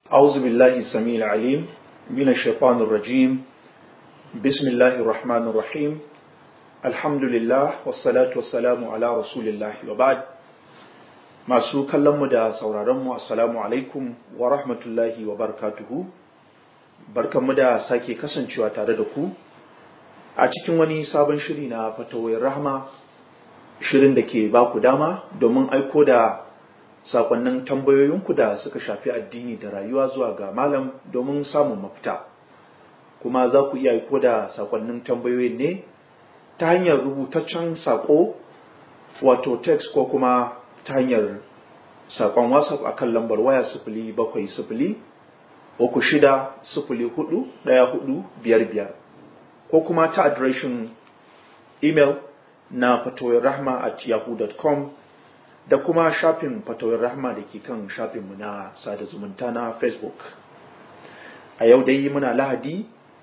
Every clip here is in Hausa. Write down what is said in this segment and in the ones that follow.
أعوذ بالله السميع العليم من الشيطان الرجيم بسم الله الرحمن الرحيم الحمد لله والصلاة والسلام على رسول الله وبعد masu kallonmu da sauraronmu assalamu alaikum wa rahmatullahi wa barakatuhu barkanmu da sake kasancewa tare da ku a cikin wani sabon shiri na fatawai rahma shirin da ke ba ku dama domin aiko da sakonnin tambayoyinku da suka shafi addini da rayuwa zuwa ga malam domin samun mafita kuma za ku iya aiko da sakonnin tambayoyin ne ta hanyar rubutaccen sako wato text ko kuma ta hanyar sakon whatsapp a kan lambar waya sifili bakwai sifili uku shida sifili hudu ɗaya hudu biyar biyar ko kuma ta adireshin email na fatawar rahma at yahoo.com da kuma shafin fatawar rahma da ke kan shafinmu na sada zumunta na facebook a yau dai muna lahadi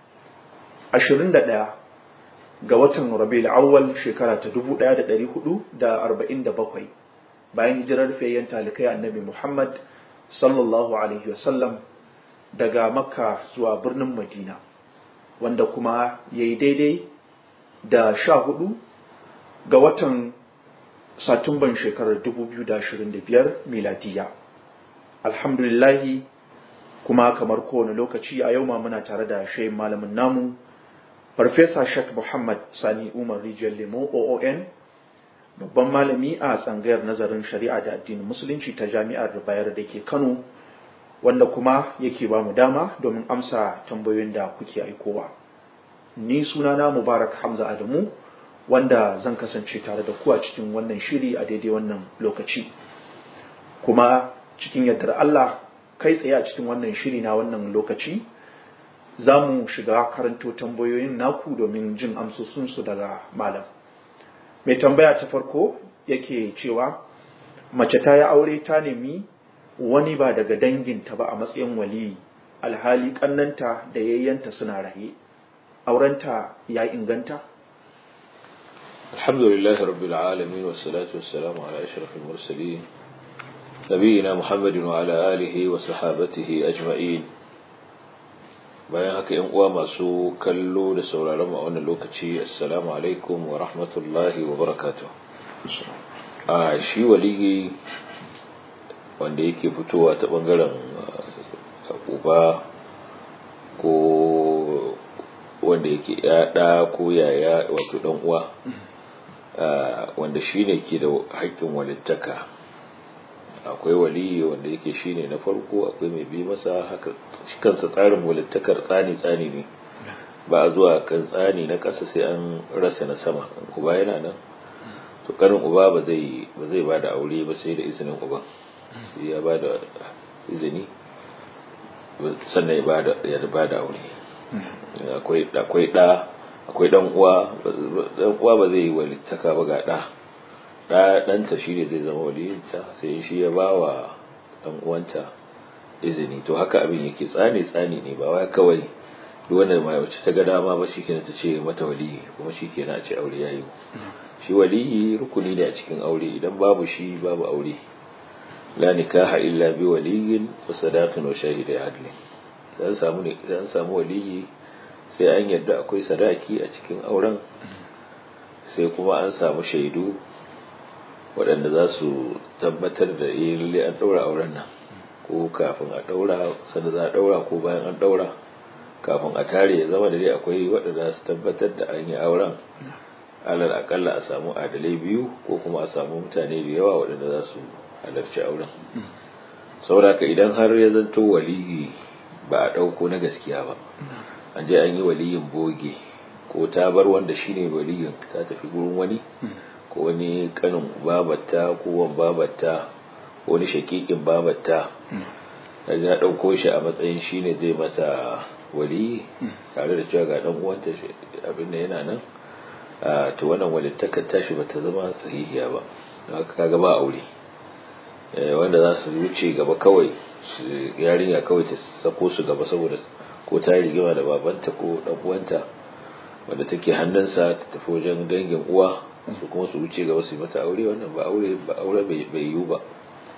21 ga watan rabi'ul awwal shekara ta 1447 bayan hijirar fayyan talikai annabi muhammad sallallahu alaihi wasallam daga makka zuwa birnin madina wanda kuma ya yi daidai da sha hudu ga watan satumban shekarar 2025 miladiya alhamdulillahi kuma kamar kowane lokaci a yau ma muna tare da shayin malamin namu farfesa shek muhammad sani umar rijiyar lemo oon babban malami a tsangayar nazarin shari'a da addinin musulunci ta jami'ar bayar da ke kano wanda kuma yake ba mu dama domin amsa tambayoyin da kuke aikowa ni sunana mubarak hamza adamu wanda zan kasance tare da ku a cikin wannan shiri a daidai wannan lokaci kuma cikin yardar Allah kai tsaye a cikin wannan shiri na wannan lokaci za mu shiga karanto tambayoyin naku domin jin amsosinsu daga malam mai tambaya ta farko yake cewa mace ta yi aure ta nemi wani ba daga danginta ba a matsayin waliyi alhali kannanta da yayyanta suna raye aurenta ya inganta الحمد لله رب العالمين والصلاة والسلام على أشرف المرسلين نبينا محمد وعلى آله وصحابته أجمعين bayan haka ‘yan uwa masu kallo da sauraron a wannan lokaci assalamu alaikum wa rahmatullahi wa barakatuh a shi waligi wanda yake fitowa ta bangaren uba ko wanda yake yaɗa ko yaya wato ɗan uwa wanda shi ne ke da haƙƙin walittaka akwai waliyi wanda yake shi ne na farko akwai mai bi masa haka kansa tsarin walittakar tsani-tsani ne ba a zuwa kan tsani na ƙasa sai an rasa na sama uba yana nan to karin uba ba zai ba da aure ba sai da izinin uban sai ya ba da izini sannan ya ba da aure akwai ɗa akwai dan uwa dan uwa ba zai yi walittaka ba ga da da danta shi ne zai zama waliyinta sai shi ya bawa dan uwanta izini to haka abin yake tsani tsani ne ba wai kawai duk wanda mai wacce ta ga dama ba shikenan ta ce mata waliyi kuma shikenan a ce aure yayi shi waliyi rukuni ne a cikin aure idan babu shi babu aure la nikaha illa bi waliyin wa sadaqin wa shahidai adli dan samu ne dan samu waliyi sai an yadda akwai sadaki a cikin auren sai kuma an samu shaidu waɗanda za su tabbatar da iya lalle an ɗaura auren nan ko kafin a ɗaura sanda za a ɗaura ko bayan an ɗaura kafin a tare ya zama da dai akwai waɗanda su tabbatar da an yi auren alal akalla a samu adalai biyu ko kuma a samu mutane da yawa waɗanda za su halarci auren saboda idan har ya zanto waliyi ba a ɗauko na gaskiya ba an je an yi waliyin boge ko ta bar wanda shine waliyin ta tafi gurin wani ko wani kanin babatta ko wan babatta ko wani shakikin babatta ya ɗauko shi a matsayin shine zai masa waliyi tare da cewa ga dan uwanta abin da yana nan to wannan walittakar tashi bata zama sahihiya ba haka kaga ba aure wanda za su wuce gaba kawai yarinya kawai ta sako su gaba saboda ko ta rigima da babanta ko dan uwanta wanda take hannunsa ta tafi wajen dangin uwa su kuma su wuce gaba su yi mata aure wannan ba aure ba aure bai yiwu ba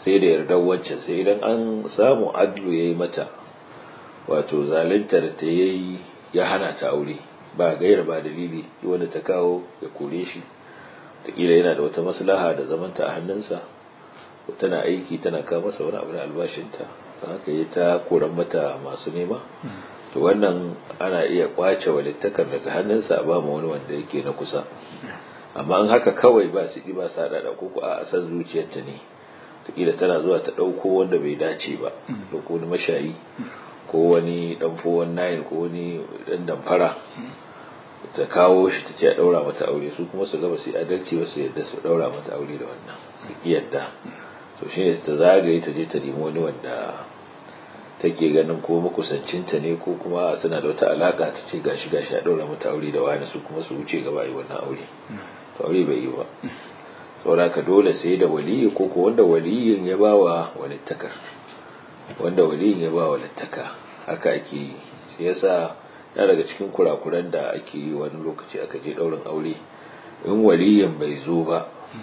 sai da yardar wancan sai idan an samu adlu ya yi mata wato zaluntar ta yayi ya hana ta aure ba gaira ba dalili wanda ta kawo ya kore shi taƙila yana da wata maslaha da zamanta a hannunsa tana aiki tana kawo masa wani abu na albashinta don haka yi ta koran mata masu nema to wannan ana iya kwace walittakar daga hannunsa a ba ma wani wanda yake na kusa amma an haka kawai ba su ba sa da ko a san zuciyarta ne taƙila tana zuwa ta ɗauko wanda bai dace ba ɗauko wani mashayi ko wani ɗan fowon nayin ko wani ɗan damfara ta kawo shi ta ce a ɗaura mata aure su kuma su gaba su adalci ba su yadda su ɗaura mata aure da wannan su yadda to shi ne ta zagaye ta je ta nemi wani wanda take ganin ko makusancinta ne ko kuma suna da wata alaka ta ce gashi gashi a ɗaura mata aure da wani su kuma su wuce gaba yi wannan aure to aure bai yi ba sauraka dole sai da waliyi ko ko wanda waliyin ya ba wa walittakar wanda waliyin ya ba wa littaka haka ake yi shi yasa ya daga cikin kurakuran da ake yi wani lokaci aka je ɗaurin aure in waliyin bai zo ba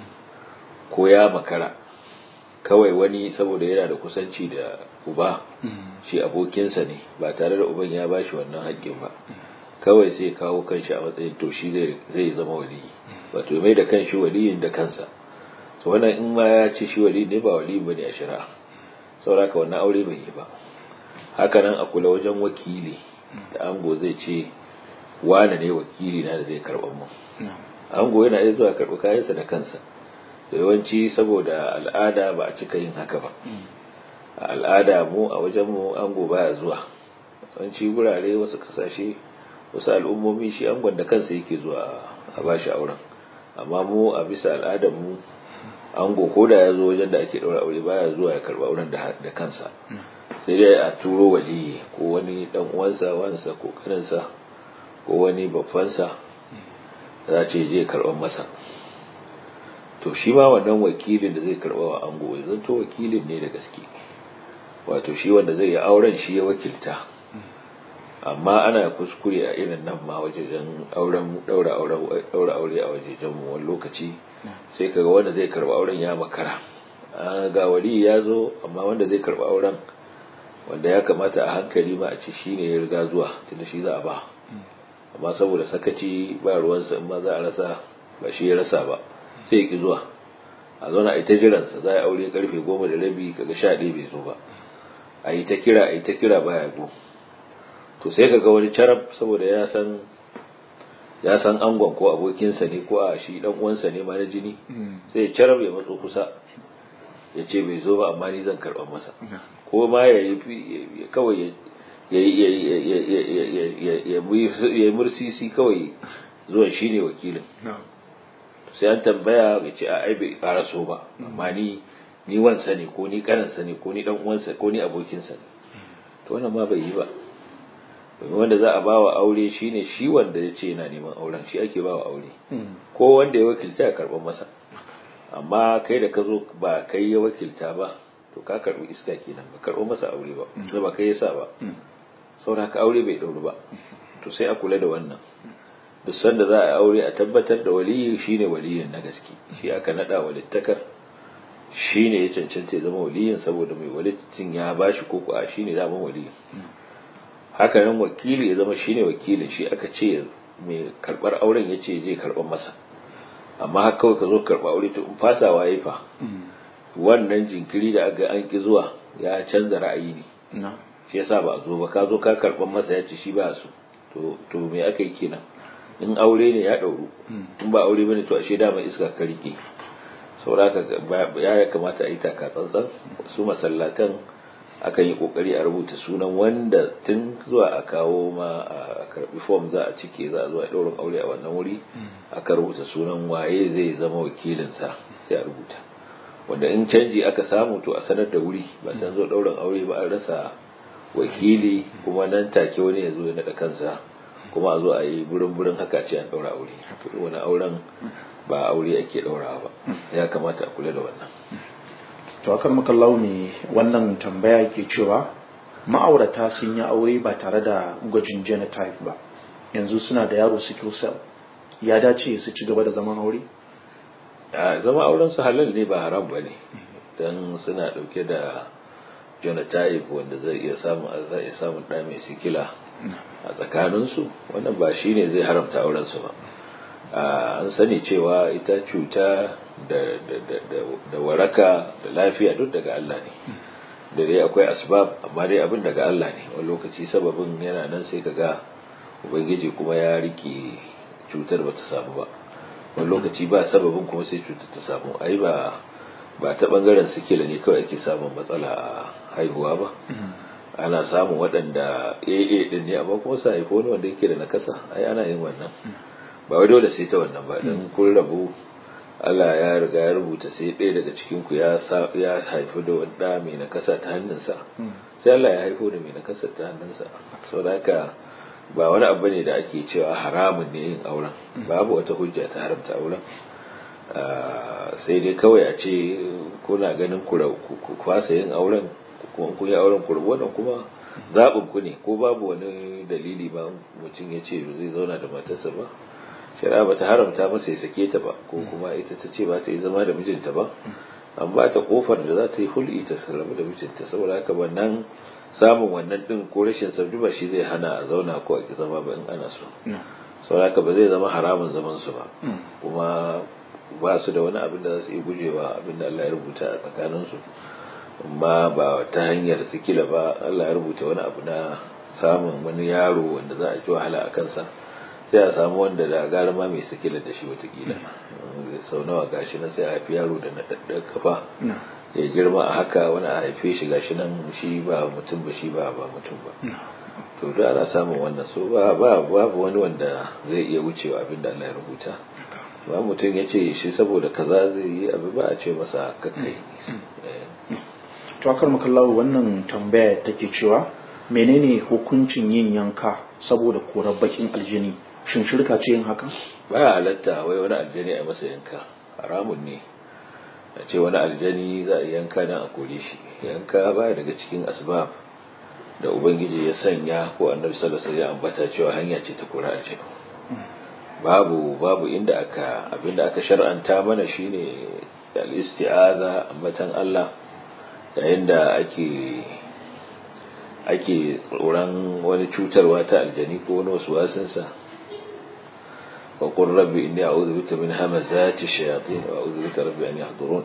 ko ya makara kawai wani saboda yana da kusanci da uba shi abokinsa ne ba tare da uban ya bashi wannan haƙƙin ba kawai sai kawo kanshi a matsayin to shi zai zama waliyi wato mai da kanshi waliyin da kansa to wannan in ma ya ce shi waliyi ne ba waliyi bane a shari'a sauraka wannan aure bai yi ba haka nan a kula wajen wakili da ango zai ce wane ne wakili na da zai karɓar mu ango yana iya zuwa karɓi kayansa da kansa da yawanci saboda al'ada ba a cika yin haka ba a al'ada mu a wajen mu ango baya zuwa yawanci gurare wasu kasashe wasu al'ummomi shi angon da kansa yake zuwa a bashi auren amma mu a bisa al'adar mu ango ko da ya zo wajen da ake ɗaura aure baya zuwa ya karɓa auren da kansa sai dai a turo waliyi ko wani dan uwansa wansa ko kaninsa ko wani babbansa za ce je karɓar masa to shi ma wannan wakilin da zai karɓa wa ango zan to wakilin ne da gaske wato shi wanda zai yi auren shi ya wakilta amma ana kuskure a irin nan ma wajejen auren daura aure a wajejen mu wani lokaci sai kaga wanda zai karɓa auren ya makara ga wali ya zo amma wanda zai karɓa auren wanda ya kamata a hankali ma a ce shi ne ya riga zuwa tunda shi za a ba amma saboda sakaci ba ruwansa in ma za a rasa ba shi ya rasa ba sai ya ki zuwa a zauna a yi ta jiransa za a aure karfe goma da rabi kaga sha ɗaya bai zo ba a yi ta kira a yi ta kira baya go to sai kaga wani carab saboda ya san ya san angon ko abokinsa ne ko a shi dan uwansa ne ma na jini sai ya carab ya matso kusa ya ce bai zo ba amma ni zan karɓar masa ko ma ya yi kawai ya yi mursisi kawai zuwan shi ne wakilin sai an tambaya ya ce a aibe ƙara so ba amma ni ni wansa ne ko ni karansa ne ko ni dan uwansa ko ni abokinsa ne to wannan ma bai yi ba domin wanda za a ba wa aure shine shi wanda ya ce yana neman auren shi ake ba wa aure ko wanda ya wakilta ya karɓar masa amma kai da ka zo ba kai ya wakilta ba to ka karbi iska kenan ba karbo masa aure ba sai ba kai yasa ba saboda ka aure bai dauru ba to sai a kula da wannan duk sanda za a aure a tabbatar da waliyi shine waliyin na gaske shi aka nada walittakar shine ya cancanta ya zama waliyin saboda mai walittin ya bashi ko ko a shine daman waliyin haka nan wakili ya zama shine wakilin shi aka ce mai karbar auren ya ce zai karbar masa amma haka kawai ka zo karba aure to in fasawa yayi fa wannan jinkiri da aka an ki zuwa ya canza ra'ayi ne shi yasa ba a zo ba ka zo ka karban masa ya ce shi ba su to to me aka yi kenan in aure ne ya dauru in ba aure bane to ashe dama iska ka rike sauraka ya kamata a yi taka tsantsan su masallatan akan yi kokari a rubuta sunan wanda tun zuwa a kawo ma a karbi form za a cike za a zo a daurin aure a wannan wuri aka rubuta sunan waye zai zama wakilinsa sai a rubuta wanda in canji aka samu to a sanar da wuri ba san zo daurin aure ba an rasa wakili kuma nan take wani ya zo ya naɗa kansa kuma a zo a yi burin burin haka ce an ɗaura aure wani auren ba aure ake ɗaurawa ba ya kamata a kula da wannan to akan makallau ne wannan tambaya ke cewa ma'aurata sun yi aure ba tare da gwajin genotype ba yanzu suna da yaro sickle cell ya dace su ci gaba da zaman aure zama auren su halal ne ba haram ba ne don suna ɗauke da genotype wanda zai iya samun zai iya samun ɗa mai sikila a tsakaninsu wannan ba shi ne zai haramta aurensu ba an sani cewa ita cuta da waraka da lafiya duk daga Allah ne da dai akwai asbab amma dai abin daga Allah ne wani lokaci sababin yana nan sai ka ga ubangiji kuma ya rike cutar ba ta samu ba wani lokaci ba sababin kuma sai cutar ta samu ai ba ba ta bangaren sikila ne kawai ake samun matsala a haihuwa ba ana samun waɗanda AA din ne amma kuma sa haifo wani wanda yake da nakasa ai ana yin wannan ba wai dole sai ta wannan ba dan kun rabu Allah ya riga ya rubuta sai ɗaya daga cikin ku ya ya haifi da wanda mai nakasa ta hannunsa sai Allah ya haifo da mai nakasa ta hannunsa saboda haka ba wani abu ne da ake cewa haramun ne yin auren babu wata hujja ta haramta auren sai dai kawai a ce kuna ganin ku kwasa yin auren kuma kun yi auren ku rabu wannan kuma zaɓin ku ne ko babu wani dalili ba mutum ya ce zai zauna da matarsa ba shari'a ba ta haramta masa ya sake ta ba ko kuma ita ta ce ba ta yi zama da mijinta ba an ba ta kofar da za ta yi hul'i ta sallama da mijinta saboda haka wannan samun wannan din ko rashin sabbi ba shi zai hana a zauna ko a ki zama ba in ana so saboda haka ba zai zama haramun zaman su ba kuma ba su da wani abin da za su yi gujewa abin da Allah ya rubuta a tsakanin su amma ba ta hanyar sikila ba Allah ya rubuta wani abu na samun wani yaro wanda za a ji wahala a kansa sai a samu wanda da gara ma mai sikila da shi watakila sau nawa gashi na sai a haifi yaro da naɗaɗɗen kafa ya girma a haka wani a haife shi gashi nan shi ba mutum ba shi ba ba mutum ba to da ana samun wannan so ba babu wani wanda zai iya wucewa abin da Allah ya rubuta ba mutum ya ce shi saboda kaza zai yi abu ba a ce masa kakkai to akar makallahu wannan tambaya take cewa menene hukuncin yin yanka saboda korar bakin aljini shin shirka ce yin hakan ba halatta wai wani aljani a masa yanka haramun ne a ce wani aljani za a yanka dan a kore shi yanka ba daga cikin asbab da ubangiji ya sanya ko annabi sallallahu alaihi wasallam ambata cewa hanya ce ta kora aljani babu babu inda aka abinda aka shar'anta mana shine al-isti'aza ambatan Allah yayin da ake ake tsoron wani cutarwa ta aljani ko wani wasu wasinsa wa qur rabbi inni a'udhu bika min hamazati shayatin wa a'udhu bika rabbi an yahdurun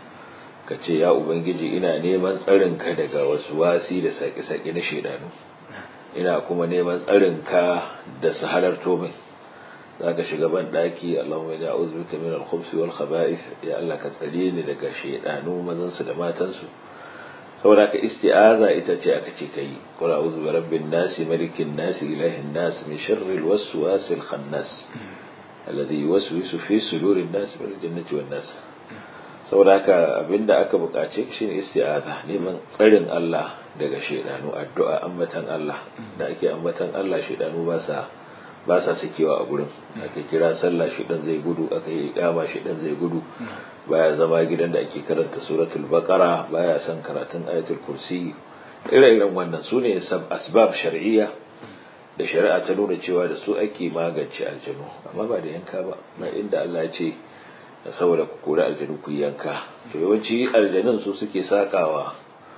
kace ya ubangiji ina neman tsarin ka daga wasu wasi da saki-saki na shedanu ina kuma neman tsarin ka da su halarto min zaka shiga ban daki Allahumma inni a'udhu bika min al-khubuthi wal khaba'ith ya Allah ka tsare ni daga shedanu mazan su da matan su saboda ka isti'aza ita ce aka ce kai qul a'udhu bi rabbin nas malikin nas ilahin nas min sharri al-waswasil khannas alladhi yuwaswisu fi sudurin nas min al-jannati wan nas saboda haka abinda aka bukace shine isti'aza neman tsarin Allah daga shedanu addu'a ambatan Allah da ake ambatan Allah shedanu ba sa ba sa sakewa a gurin aka kira sallah shedan zai gudu aka yi kama shedan zai gudu baya zama gidan da ake karanta suratul baqara baya son karatun ayatul kursi ire-iren wannan su ne asbab shar'iyya da shari'a ta nuna cewa da su ake magance aljanu amma ba da yanka ba ba inda Allah ya ce saboda ku kori aljanu ku yanka to yawanci aljanun su suke sakawa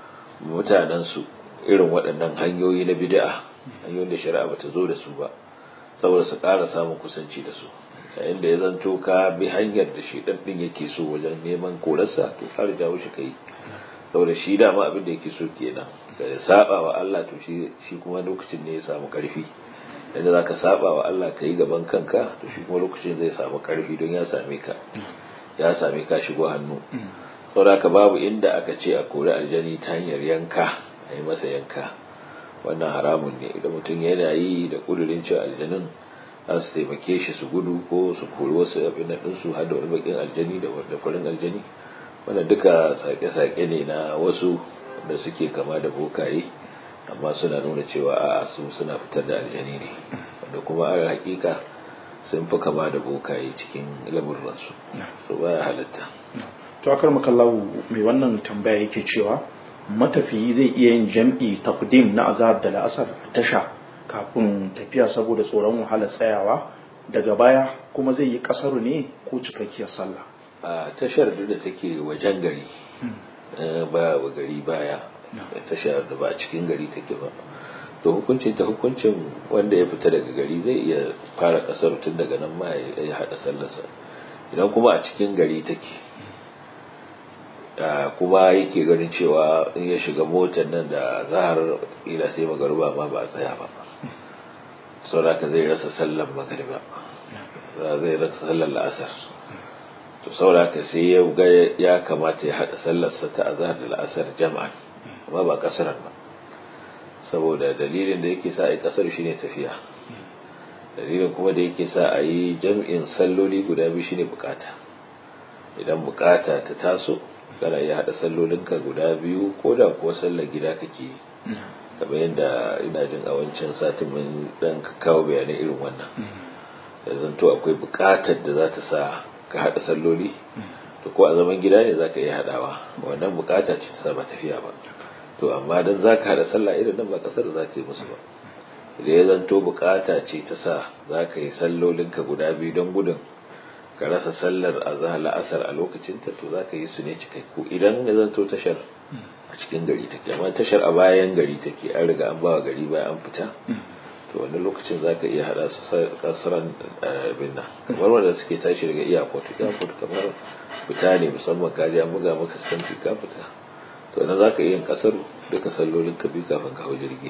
mutanen su irin waɗannan hanyoyi na bid'a hanyoyin da shari'a bata zo da su ba saboda su ƙara samun kusanci da su yayin da ya zanto ka bi hanyar da shi ɗan ɗin yake so wajen neman korarsa to ƙara jawo shi kai saboda shi dama abin da yake so kenan da ya saba wa Allah to shi shi kuma lokacin ne ya samu ƙarfi yadda za ka saba wa Allah ka yi gaban kanka to shi kuma lokacin zai samu ƙarfi don ya same ka ya same ka shigo hannu saboda ka babu inda aka ce a kori aljani ta hanyar yanka a yi masa yanka wannan haramun ne idan mutum yana yi da kudurin cewa aljanin za su taimake shi su gudu ko su kori wasu abin da ɗinsu har da wani bakin aljani da wanda farin aljani wannan duka sake-sake ne na wasu da suke kama da bokaye amma suna nuna cewa a su suna fitar da aljani ne wanda kuma a hakika sun fi kama da bokaye cikin lamurransu su baya halatta to akar makallahu mai wannan tambaya yake cewa matafiyi zai iya yin jam'i taqdim na azhar da la'asar tasha kafin tafiya saboda tsoron wahalar tsayawa daga baya kuma zai yi kasaru ne ko cikakkiyar sallah a tashar da take wajen gari ba wa gari baya tasha da ba a cikin gari take ba to hukuncin ta hukuncin wanda ya fita daga gari zai iya fara kasar tun daga nan ma ya haɗa sallarsa idan kuma a cikin gari take kuma yake ganin cewa in ya shiga motar nan da zahar ila sai magaruba ma ba a tsaya ba sauraka zai rasa sallar magariba zai rasa sallar la'asar to sauraka sai ya ga ya kamata ya haɗa sallarsa ta azhar da la'asar jam'an amma ba kasaran ba saboda dalilin da yake sa a yi kasar shine tafiya dalilin kuma da yake sa a yi jam'in salloli guda biyu shine bukata idan bukata ta taso kana iya haɗa sallolinka guda biyu ko da kuwa sallar gida kake yi kamar yadda ina jin a wancan satin mun dan kawo bayanai irin wannan da zanto akwai bukatar da za ta sa ka haɗa salloli to ko a zaman gida ne za ka iya haɗawa wannan bukata ce ta ba tafiya ba to amma dan za ka haɗa sallah irin nan ba kasar za ka yi musu ba idan ya zanto bukata ce ta sa za ka yi sallolinka guda biyu don gudun ka rasa sallar azhar la'asar a lokacin ta to za ka yi su ne cikakku idan ya zanto tashar a cikin gari take amma tashar a bayan gari take an riga an bawa gari bayan an fita to wani lokacin za ka iya haɗa su kasuran abin nan kamar wanda suke tashi daga iyakot iyakot kamar fita ne musamman kaji an buga maka stamfi ka fita to nan za ka iya yin kasar duka sallolin ka biyu kafin ka hau jirgi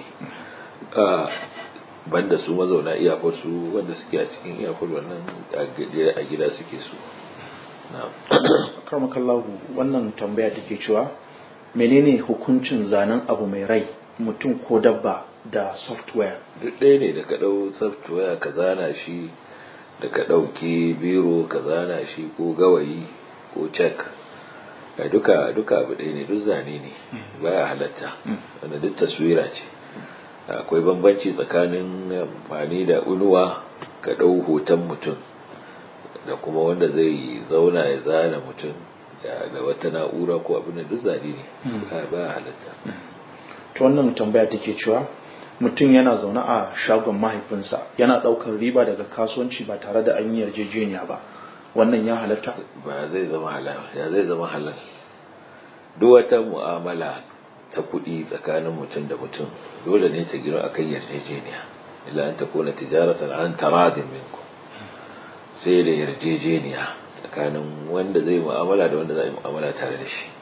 banda su mazauna iyakot su wanda suke a cikin iyakot wannan a gida suke su karmakallahu wannan tambaya take cewa menene hukuncin zanen abu mai rai mutum ko dabba da software duk ɗaya ne da ka ɗau software ka zana shi da ka ɗauki biro ka zana shi ko gawayi ko cek a duka duka abu ɗaya ne duk zane ne baya halatta wanda duk taswira ce akwai bambanci tsakanin amfani da unuwa ka ɗau hoton mutum da kuma wanda zai zauna ya zana mutum da wata na'ura ko abin da duk zane ne ba halatta ta wannan tambaya take cewa mutum yana zaune a shagon mahaifinsa yana ɗaukar riba daga kasuwanci ba tare da an yi yarjejeniya ba wannan ya halatta ba zai zama halal ya zai zama halal duk wata mu'amala ta kuɗi tsakanin mutum da mutum dole ne ta gino akan yarjejeniya illa an ta kona tijaratan an taradin minku sai da yarjejeniya tsakanin wanda zai mu'amala da wanda zai mu'amala tare da shi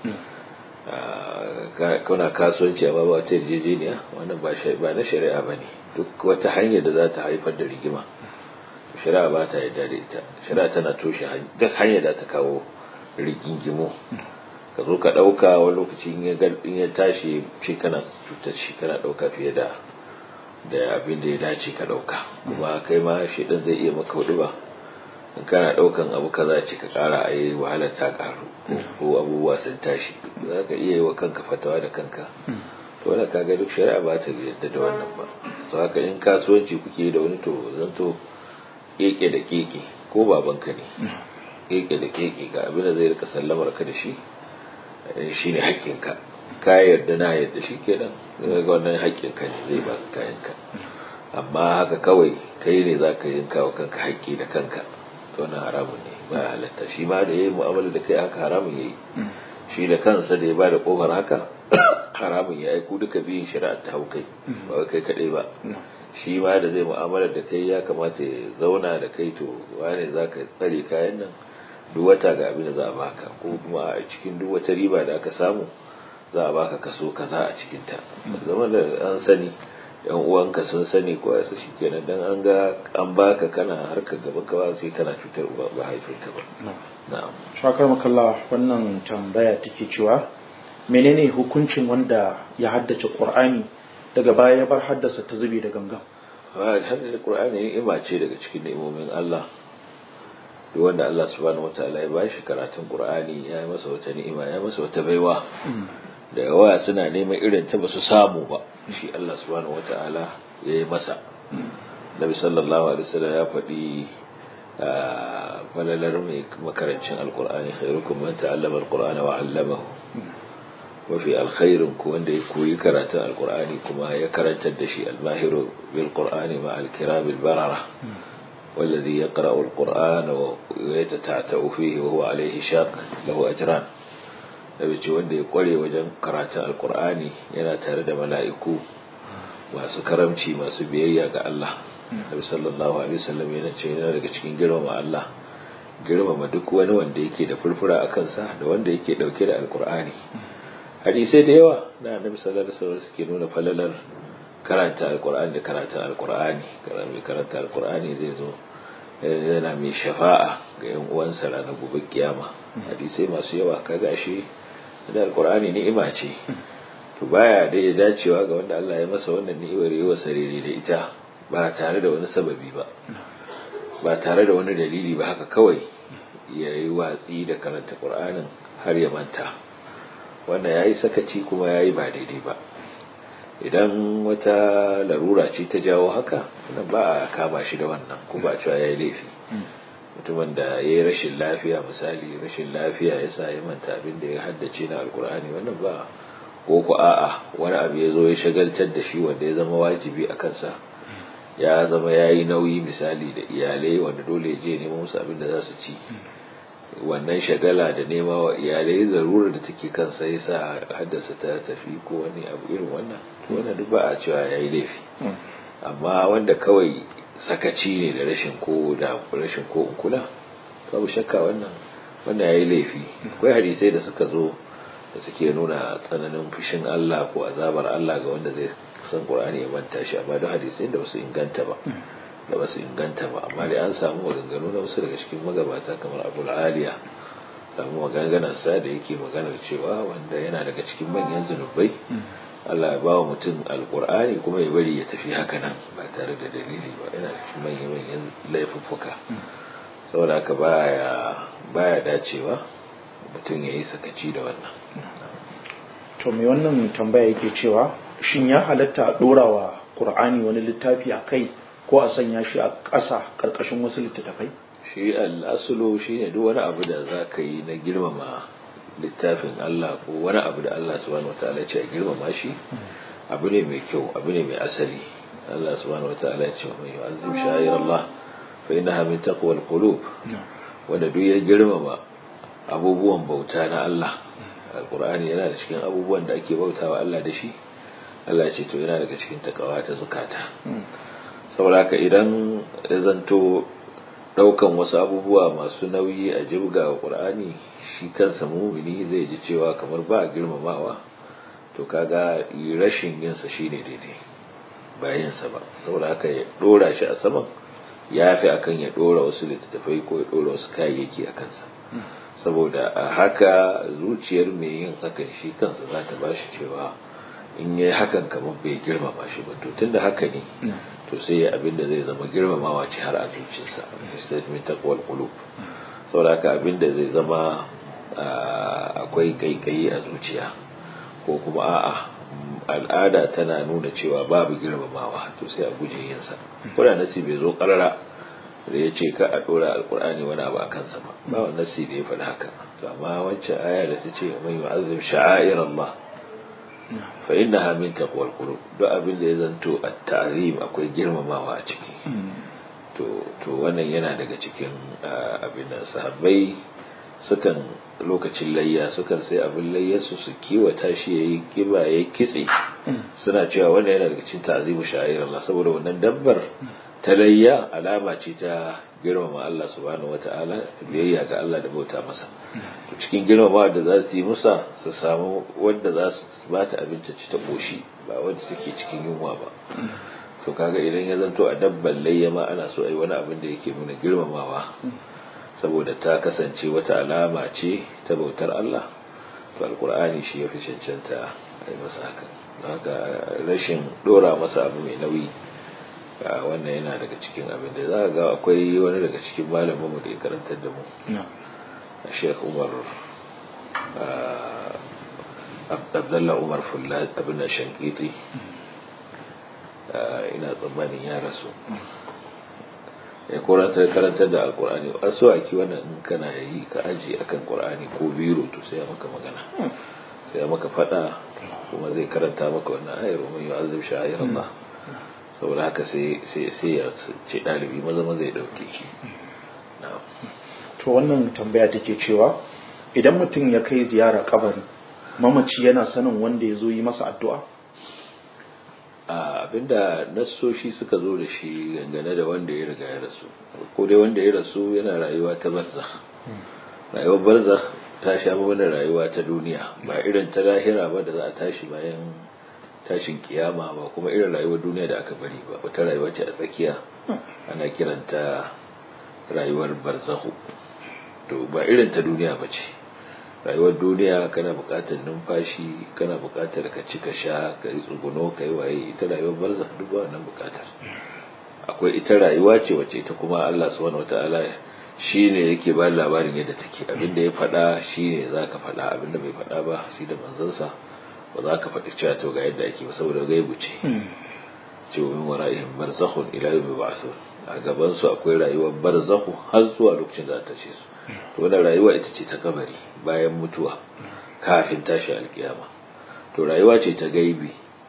kuna kasuwanci amma ba wata yarjejeniya wannan ba na shari'a ba ne duk wata hanyar da za ta haifar da rigima shari'a ba ta yarda da ita shari'a tana toshe duk hanyar da ta kawo rigingimo ka zo ka ɗauka wani lokaci in ya tashi shi kana cutar shi kana ɗauka fiye da da abin da ya dace ka ɗauka kuma kai ma shi ɗan zai iya maka hudu ba in kana ɗaukan abu kaza ce ka ƙara a yi wahalar ta ƙaru ko abubuwa sun tashi za ka iya yi wa kanka fatawa da kanka to wanda kaga duk shari'a ba ta yadda da wannan ba to haka in kasuwanci kuke da wani to zanto keke da keke ko babanka ne keke da keke ga abin da zai rika sallamar ka da shi shine haƙƙinka ka yarda na yarda shi kenan ga wannan haƙƙinka ne zai baka kayanka amma haka kawai kai ne za ka yanka wa kanka haƙƙi da kanka to wannan haramun ne ba halatta shi ma da ya yi mu'amala da kai haka haramun ya yi shi da kansa da ya ba da ƙofar haka haramun ya yi ku duka biyun shari'a ta hau kai ba kai kaɗai ba shi ma da zai mu'amala da kai ya kamata ya zauna da kai to wane za ka tsare kayan nan duk wata ga abin da za a baka ko kuma a cikin duk wata riba da aka samu za a baka kaso kaza a cikin ta zama da an sani yan uwanka sun sani ko yasa shikenan dan an ga an baka kana harkar gaban ka ba sai kana cutar ba ba haifinka ba na'am shakar makalla wannan tambaya take cewa menene hukuncin wanda ya haddace qur'ani daga baya ya bar haddasa ta zube da gangan haddace qur'ani ima ce daga cikin ni'imomin Allah duk wanda Allah subhanahu wataala ya bashi karatun Qur'ani ya yi masa wata ni'ima ya masa wata baiwa da yawa suna neman irin ta basu samu ba shi Allah subhanahu wataala ya yi masa Nabi sallallahu alaihi wasallam ya faɗi falalar mai makarancin alqur'ani khairukum man ta'allama alqur'ana wa 'allamahu mafi alkhairin ku wanda ya koyi karatun alqur'ani kuma ya karantar da shi almahiru bil qur'ani ma al-kiram al-barara والذي يقرأ القرآن ويتتعتع فيه وهو عليه شاق له أجران da ce wanda ya kware wajen karatun alkur'ani yana tare da mala'iku masu karamci masu biyayya ga Allah Nabi sallallahu alaihi wasallam yana ce yana daga cikin girmama Allah girmama duk wani wanda yake da furfura a kansa da wanda yake dauke da alkur'ani hadisai da yawa na Nabi sallallahu alaihi wasallam suke nuna falalar karanta alkur'ani da karatun alkur'ani mai karanta alkur'ani zai zo yana mai shafa'a ga yan uwansa ranar gobe kiyama hadisai masu yawa kaga shi da alkur'ani ni'ima ce to baya da ya dacewa ga wanda Allah ya masa wannan ni'imar yawa sarere da ita ba tare da wani sababi ba ba tare da wani dalili ba haka kawai ya yi watsi da karanta qur'anin har ya manta wannan yayi sakaci kuma yayi ba daidai ba idan wata larura ce ta jawo haka nan ba a kama shi da wannan ko ba cewa yayi laifi mutumin da ya yi rashin lafiya misali rashin lafiya ya sa ya manta abin da ya haddace na alkur'ani wannan ba ko ku a'a wani abu ya zo ya shagaltar da shi wanda ya zama wajibi a kansa ya zama ya yi nauyi misali da iyalai wanda dole ya je neman musu abin da za su ci wannan shagala da nema wa iyalai zarurar da take kansa ya sa haddasa ta tafi ko wani abu irin wannan to wannan duk ba a cewa ya yi laifi amma wanda kawai sakaci ne da rashin ko da rashin ko kula babu shakka wannan wannan yayi laifi akwai hadisai da suka zo da suke nuna tsananin fushin Allah ko azabar Allah ga wanda zai san Qur'ani ya manta shi amma duk hadisai da wasu inganta ba da wasu inganta ba amma dai an samu maganganu na wasu daga cikin magabata kamar Abu Aliya samu maganganar sa da yake maganar cewa wanda yana daga cikin manyan zunubai Allah ya ba wa mutum alkur'ani kuma ya bari ya tafi haka nan ba tare da dalili ba yana cikin manya-manyan laifuffuka saboda haka baya baya dacewa mutum ya yi sakaci da wannan to mai wannan tambaya yake cewa shin ya halatta a ɗora wa ƙur'ani wani littafi a kai ko a sanya shi a ƙasa ƙarƙashin wasu littattafai shi al'asulu shi ne duk wani abu da za ka yi na girmama littafin Allah ko wani abu da Allah subhanahu wataala ce a girmama shi abu ne mai kyau abu ne mai asali Allah subhanahu wataala ya ce wa mai yu'azzim sha'ir Allah fa innaha min taqwal qulub wanda duk ya girmama abubuwan bauta na Allah alqur'ani yana da cikin abubuwan da ake bautawa Allah da shi Allah ya ce to yana daga cikin takawa ta zukata saboda haka idan ya zanto daukan wasu abubuwa masu nauyi a jibga wa qur'ani shi kansa mumini zai ji cewa kamar ba girmamawa to kaga rashin yinsa shine daidai ba yinsa ba saboda haka ya dora shi a saman ya fi akan ya dora wasu littattafai ko ya dora wasu kayayyaki a kansa saboda a haka zuciyar mai yin hakan shi kansa za ta bashi cewa in yi hakan kamar bai girmama shi ba to tunda haka ne to sai ya abin da zai zama girmamawa ce har a zuciyarsa min taqwal qulub saboda haka abin da zai zama akwai kaikayi a zuciya ko kuma a'a al'ada tana nuna cewa babu girmamawa to sai a guje yinsa kuna nasi bai zo karara da ya ce ka a dora alkur'ani wani abu a kansa ba ba wani nasi da ya faɗi haka to amma wancan aya da ta ce mai yu'azzim sha'air Allah fa innaha min taqwal qulub duk abin da ya zanto at-ta'zim akwai girmamawa a ciki to to wannan yana daga cikin abin da sahabbai sukan lokacin layya sukan sai abin layyarsu su kiwata shi yayi kiba yayi kitse suna cewa wannan yana daga cikin ta'zimu sha'ir Allah saboda wannan dabbar ta layya alama ce ta girmama Allah subhanahu wata'ala biyayya ga Allah da bauta masa to cikin girmama da za su yi musa su samu wanda za su bata abinci ci ta koshi ba wanda suke cikin yunwa ba to kaga idan ya zanto a dabban layya ma ana so ai wani abin da yake nuna girmamawa saboda ta kasance wata alama ce ta bautar Allah to alkur'ani shi ya fi cancanta a yi masa haka haka rashin dora masa abu mai nauyi wannan yana daga cikin abin da za ga akwai wani daga cikin malaminmu da ya karantar da mu a sheikh umar abdullah umar fulla abin da shankiti ina tsammanin ya rasu ya korantar karantar da alkur'ani wasu aki wannan in kana yi ka aji akan qur'ani ko biro to sai ya maka magana sai ya maka fada kuma zai karanta maka wannan ayar wa yu'azzib sha'ir Allah saboda haka sai sai sai ya ce dalibi maza maza ya dauke shi to wannan tambaya take cewa idan mutum ya kai ziyara kabari mamaci yana sanin wanda ya zo yi masa addu'a abinda nassoshi suka zo da shi dangane da wanda ya riga ya rasu ko dai wanda ya rasu yana rayuwa ta barzakh rayuwar barzakh ta sha mana rayuwa ta duniya ba irin ta lahira ba da za a tashi bayan tashin kiyama ba kuma irin rayuwar duniya da aka bari ba wata rayuwa ce a tsakiya ana kiranta rayuwar barzakhu to ba irin ta duniya ba ce rayuwar duniya kana buƙatar numfashi kana buƙatar ka ci ka sha ka yi tsuguno ka yi waye ita rayuwar barza duk ba wannan buƙatar akwai ita rayuwa ce wacce ita kuma Allah subhanahu wataala shine yake ba labarin yadda take abinda ya faɗa shine zaka faɗa abinda bai faɗa ba shi da manzansa ba za ka faɗi cewa to ga yadda ake ba saboda gaibu ce ce min wara'ihim barzakhun ila yawmi ba'thun a gaban su akwai rayuwar barzakhu har zuwa lokacin da ta ce su to wannan rayuwa ita ce ta kabari bayan mutuwa kafin tashi alkiyama to rayuwa ce ta gaibi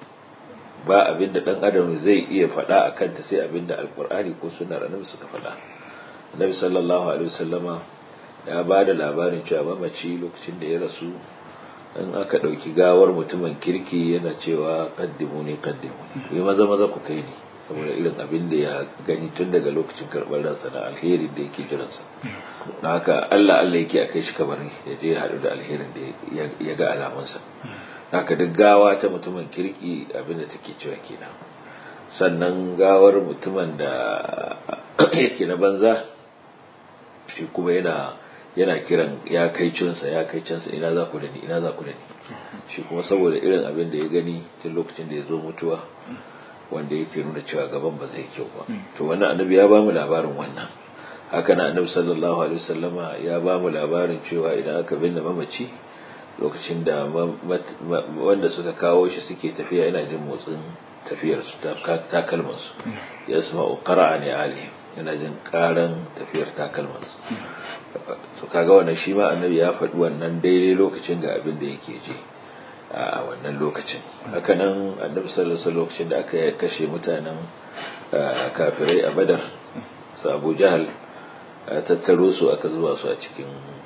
ba abinda dan adam zai iya faɗa a kanta sai abinda alkur'ani ko sunnar annabi suka faɗa annabi sallallahu alaihi wasallama ya ba da labarin cewa mamaci lokacin da ya rasu in aka ɗauki gawar mutumin kirki yana cewa kaddimu ne kaddimu ne maza maza ku kai ni saboda irin abin da ya gani tun daga lokacin karɓar ransa na alherin da yake jiransa don haka Allah Allah yake a kai shi kabarin ya je haɗu da alherin da ya ga alamunsa haka duk gawa ta mutumin kirki abin da take cewa kenan sannan gawar mutumin da yake na banza shi kuma yana yana kiran ya kai cinsa ya kai cinsa ina za ku da ni ina za ku da ni shi kuma saboda irin abin da ya gani tun lokacin da ya zo mutuwa wanda yake nuna cewa gaban ba zai kyau ba to wannan annabi ya bamu labarin wannan haka na annabi sallallahu alaihi wasallama ya bamu labarin cewa idan aka binne mamaci lokacin da wanda suka kawo shi suke tafiya yana jin motsin tafiyar su takalman su ya sama qara'a ne ali yana jin karan tafiyar takalman su to kaga wannan shi ma annabi ya faɗi wannan daidai lokacin ga abin da yake ji a wannan lokacin hakanan annabi sallallahu alaihi lokacin da aka kashe mutanen kafirai a badar su abu jahal tattaro su aka zuwa su a cikin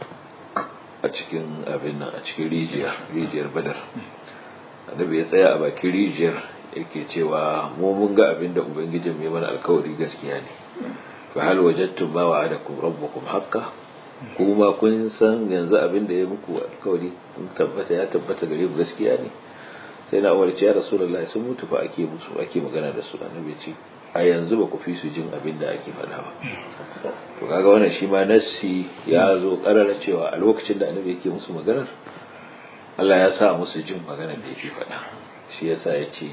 a cikin abin nan a cikin rijiyar rijiyar badar annabi ya tsaya a bakin rijiyar yake cewa mu mun ga abin da ubangijin mai mana alkawari gaskiya ne fa hal wajadtum ma wa'adakum rabbukum haqqan kuma kun san yanzu abin da ya muku alkawari kun tabbata ya tabbata gare ku gaskiya ne sai na umarci ya rasulullah sun mutu fa ake musu ake magana da su annabi ce a yanzu ba ku fi su jin abin da ake faɗa ba to kaga wannan shi ma nassi ya zo karara cewa a lokacin da annabi yake musu maganar Allah ya sa musu jin maganar da yake faɗa shi yasa ya ce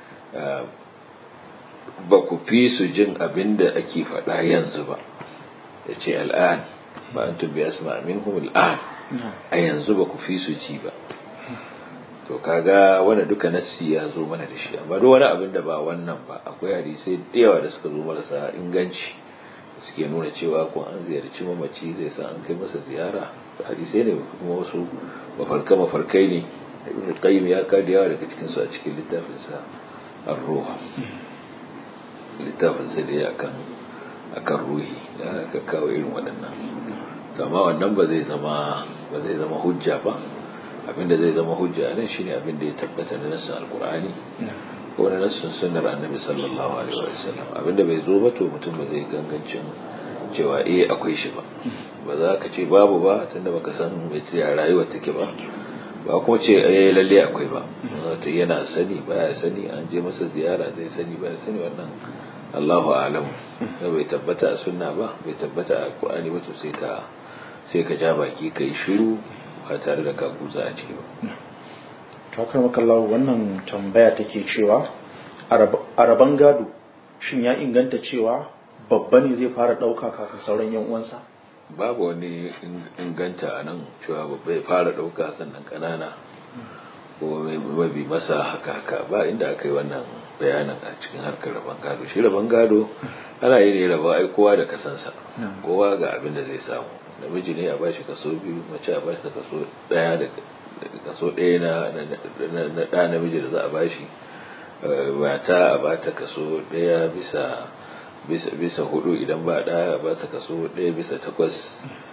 ba ku fi su jin abin da ake faɗa yanzu ba ya ce al'an ba an tubbi asma minhum al'an a yanzu ba ku fi su ji ba to kaga wanda duka nassi ya zo mana da shi amma duk wani abin da ba wannan ba akwai hadisai da yawa da suka zo marasa inganci suke nuna cewa ko an ziyarci mamaci zai san an kai masa ziyara hadisai ne kuma wasu mafarka mafarkai ne ibn qayyim ya ka da yawa daga cikin su a cikin littafin sa ar-ruh littafin sa da akan akan ruhi da aka kawo irin waɗannan amma wannan ba zai zama ba zai zama hujja ba abinda zai zama hujja nan shine abin da ya tabbata na nassin alqur'ani ko na nassin sunnar annabi sallallahu alaihi wa sallam abinda bai zo ba to mutum ba zai gangancin cewa eh akwai shi ba ba za ka ce babu ba tunda baka san mai ya rayuwa take ba ba kuma ce eh lalle akwai ba ta yana sani baya sani an je masa ziyara zai sani baya sani wannan Allahu a'lam bai tabbata a sunna ba bai tabbata a Qur'ani ba to sai ka sai ka ja baki kai shiru ba tare da ka guza a ciki ba kakar makallahu wannan tambaya take cewa a rabon gado shin ya inganta cewa babba ne zai fara ɗauka kafin sauran yan uwansa babu wani inganta a nan cewa babba ya fara ɗauka sannan ƙanana ko mabi masa haka haka ba inda aka yi wannan bayanin a cikin harkar rabon gado shi rabon gado ana yi ne raba ai kowa da kasansa kowa ga abin da zai samu namiji ne a bashi kaso biyu mace a bashi kaso daya da kaso daya na na da namiji da za a bashi mata a bata kaso daya bisa bisa bisa hudu idan ba da a bata kaso daya bisa takwas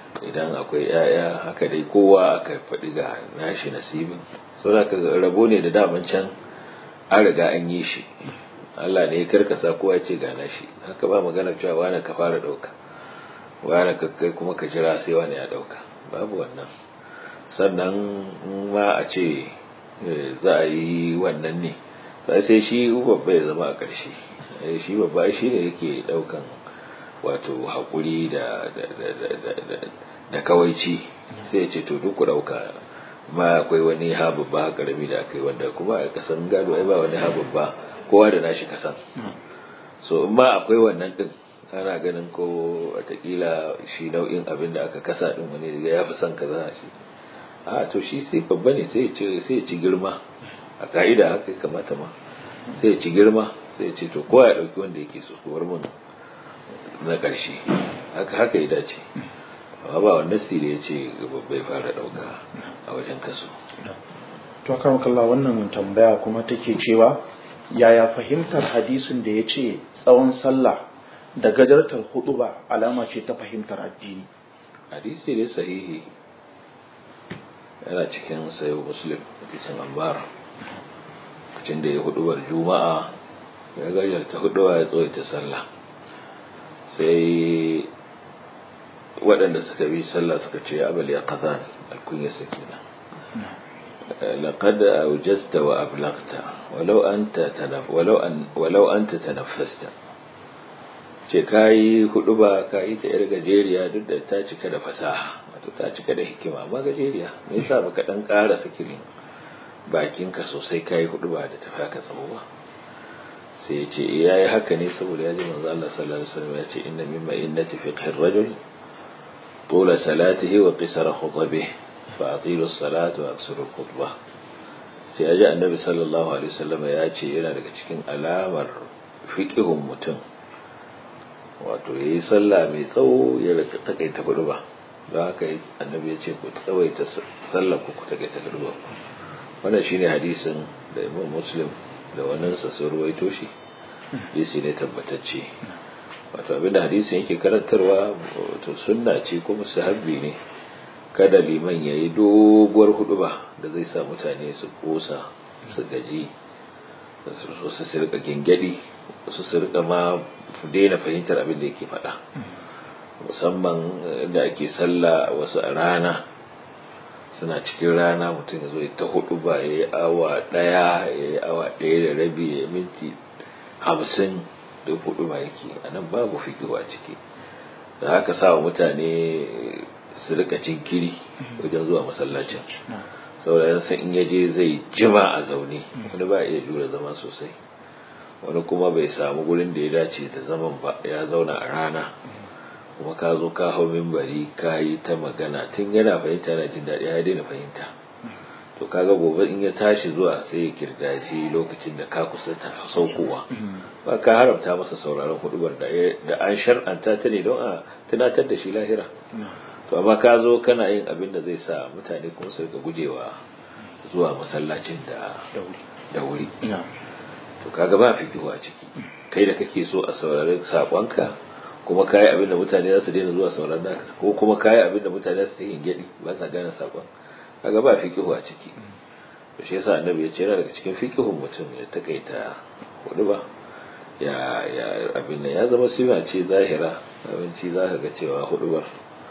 idan akwai ‘ya'ya haka dai kowa aka faɗi ga nashi nasibin sau da rabo ne da daman can an riga an yi shi Allah ne ya karkasa kowa ce ga nashi haka ba maganar cewa wani ka fara ɗauka wani ka kai kuma ka jira sai wani ya ɗauka babu wannan sannan ma a ce za a yi wannan ne sai shi babba ya zama a ƙarshe shi babba shi ne yake ɗaukan wato haƙuri da da kawaici sai ce to duk ɗauka ma akwai wani ha babba ƙarami da aka yi wanda kuma a kasan gado ai ba wani ha babba kowa da nashi kasan so in ma akwai wannan ɗin ana ganin ko watakila shi nau'in abin da aka kasa ɗin wani ya fi son kaza shi a to shi sai babba ne sai ya ci girma a ka'ida haka kamata ma sai ya ci girma sai ya ce to kowa ya ɗauki wanda yake so kuwar mun na ƙarshe haka haka ya dace amma ba wannan sire ya ce babbai fara ɗauka a wajen kaso to kan kalla wannan tambaya kuma take cewa yaya fahimtar hadisin da ya ce tsawon sallah da gajartar hudu ba alama ce ta fahimtar addini hadisi ne sahihi yana cikin sayo muslim hadisin ambara lokacin da ya hudubar juma'a ya gajarta huduwa ya tsawaita sallah sai waɗanda suka bi sallah suka ce abal ya kazan alkunya sakina لقد أوجزت وأبلغت ولو أنت تنف ولو أن ولو أنت تنفست ce kayi hudu ba kayi ta yar gajeriya duk da ta cika da fasaha wato ta cika da hikima amma gajeriya me yasa baka dan ƙara sakirin bakinka sosai kayi hudu ba da tafi haka tsawo ba sai ya ce yayi haka ne saboda ya ji manzo Allah sallallahu alaihi wasallam ya ce inna mimma innati fiqhir rajul طول صلاته وقصر خطبه فأطيلوا الصلاة وأكثروا الخطبة sai aji annabi sallallahu alaihi wasallam ya ce yana daga cikin alamar fiqihun mutum wato yayi sallah mai tsawo ya rika takaita hudu ba don haka annabi ya ce ku tsawaita sallar ku ku takaita hudu ba wannan shine hadisin da Imam Muslim da wannan sa sun ruwaito shi hadisi ne tabbatacce wato abinda hadisin yake karantarwa wato sunna ce kuma sahabbi ne kada liman ya yi doguwar huduba da zai sa mutane su kosa su gaji su su rika gingadi su su rika ma daina fahimtar abin da yake faɗa musamman da ake sallah wasu a rana suna cikin rana mutum ya zo ta huduba ya yi awa ɗaya ya yi awa ɗaya da rabi ya minti hamsin da huduba yake a nan babu fikiwa ciki da haka sa wa mutane su rika jinkiri wajen zuwa masallacin saboda yan san in yaje zai jima a zaune wani ba iya jura zama sosai wani kuma bai samu gurin da ya dace da zaman ba ya zauna a rana kuma ka zo ka hau mimbari ka yi ta magana tun yana fahimta yana jin daɗi ya daina fahimta to kaga gobe in ya tashi zuwa sai ya kirdaji lokacin da ka kusa ta saukowa ba ka haramta masa sauraron hudubar da an shar'anta ta ne don a tunatar da shi lahira to amma ka zo kana yin abin da zai sa mutane kuma su rika gujewa zuwa masallacin da da wuri to kaga ba fikihu a ciki kai da kake so a saurari sakonka kuma kayi abin da mutane za su daina zuwa sauraron naka ko kuma kayi abin da mutane za su yi gyaɗi ba sa gane sakon kaga ba fikihu a ciki to shi yasa annabi ya ce yana daga cikin fikihun mutum ya takaita hudu ba ya ya abin nan ya zama sifa ce zahira yawanci za ka ga cewa hudubar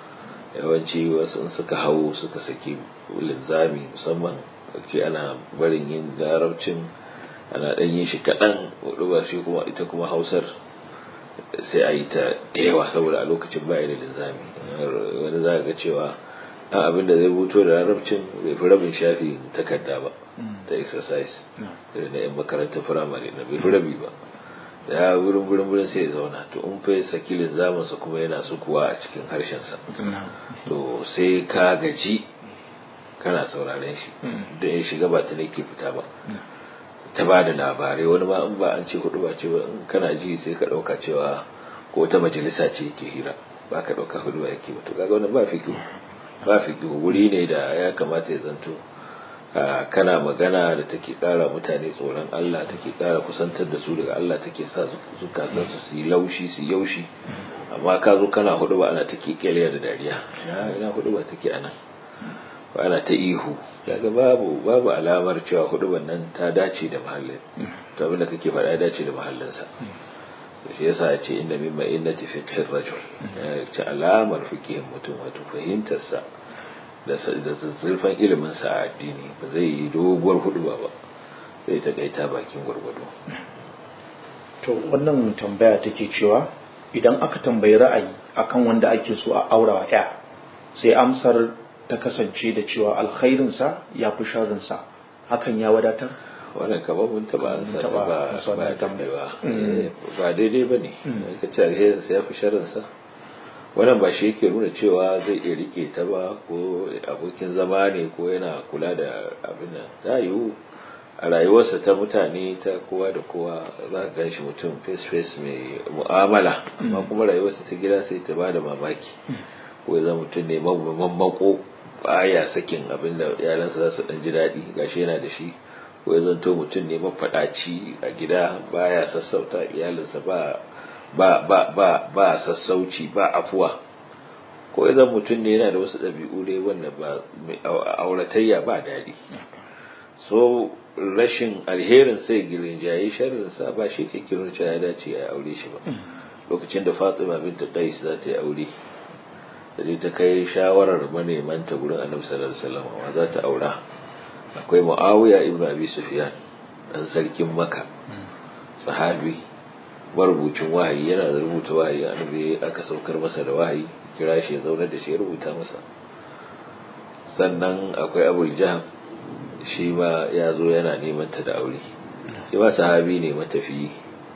yawanci wasu in suka hau suka saki linzami musamman ke ana barin yin larabcin ana ɗan yin shi kaɗan hudubar shi kuma ita kuma hausar sai a yi ta da yawa saboda a lokacin baya da linzami wani za ga cewa ɗan abin da zai buto da larabcin bai fi rabin shafi takarda ba ta exercise da na yan makarantar firamare na bai fi rabi ba da ya wurin wurin wurin sai ya zauna to in fa sakilin zamansa kuma yana su kuwa a cikin harshensa to sai ka gaji kana sauraren shi da ya shiga ba ta ne ke fita ba ta ba da labarai wani ma in ba an ce hudu ba ce ba in kana ji sai ka ɗauka cewa ko wata majalisa ce yake hira ba ka ɗauka hudu ba yake ba to kaga wani ba fikihu ba fikihu wuri ne da ya kamata ya zanto kana magana da take kara mutane tsoron Allah take kara kusantar da su daga Allah take sa zukatansu su yi laushi su yaushi amma ka zo kana hudu ba ana ta kekeliya da dariya ina ina hudu ba take anan ba ana ta ihu kaga babu babu alamar cewa hudu nan ta dace da mahallin to abin da kake faɗa ya dace da mahallinsa shi yasa ya ce inda mimma innati fiqhir rajul ce alamar fiqhin mutum wato fahimtarsa da zurfan ilimin sa a addini ba zai yi doguwar hudu ba ba zai takaita bakin gwargwado to wannan tambaya take cewa idan aka tambayi ra'ayi akan wanda ake so a aura wa ya sai amsar ta kasance da cewa alkhairinsa ya fi sharrinsa hakan ya wadatar wannan kamar mun taba an sa taba ba amsa ba wannan tambaya. tambayewa Eh, ba daidai ba ne ka ce alherinsa ya fi sharrinsa wannan ba shi yake nuna cewa zai iya rike ta ba ko abokin zama ne ko yana kula da abin nan ta yiwu a rayuwarsa ta mutane ta kowa da kowa za ka gan shi mutum face face mai mu'amala amma kuma rayuwarsa ta gida sai ta bada mamaki ko ya zama mutum ne mamako baya sakin abin da yaransa za su dan ji daɗi gashi yana da shi ko ya zanto mutum ne mafaɗaci a gida baya sassauta iyalinsa ba ba ba ba ba sassauci ba afuwa ko ya zama mutum ne yana da wasu ɗabi'u dai wanda ba mai au- auratayya ba daɗi so rashin alherin sai girinjaye sharrinsa ba shi ke kirin cewa ya dace ya aure shi ba lokacin da fatima binta qais za ta yi aure da dai ta kai shawarar manemanta gurin annabi sallallahu alaihi wasallam wa za ta aura akwai muawiya ibnu abi sufyan dan sarkin makka sahabi marubucin wahayi yana da rubuta wahayi annabi aka saukar masa da wahayi kira shi ya zauna da shi ya rubuta masa sannan akwai abul jaham shi ma ya zo yana neman ta da aure shi ma sahabi ne matafiyi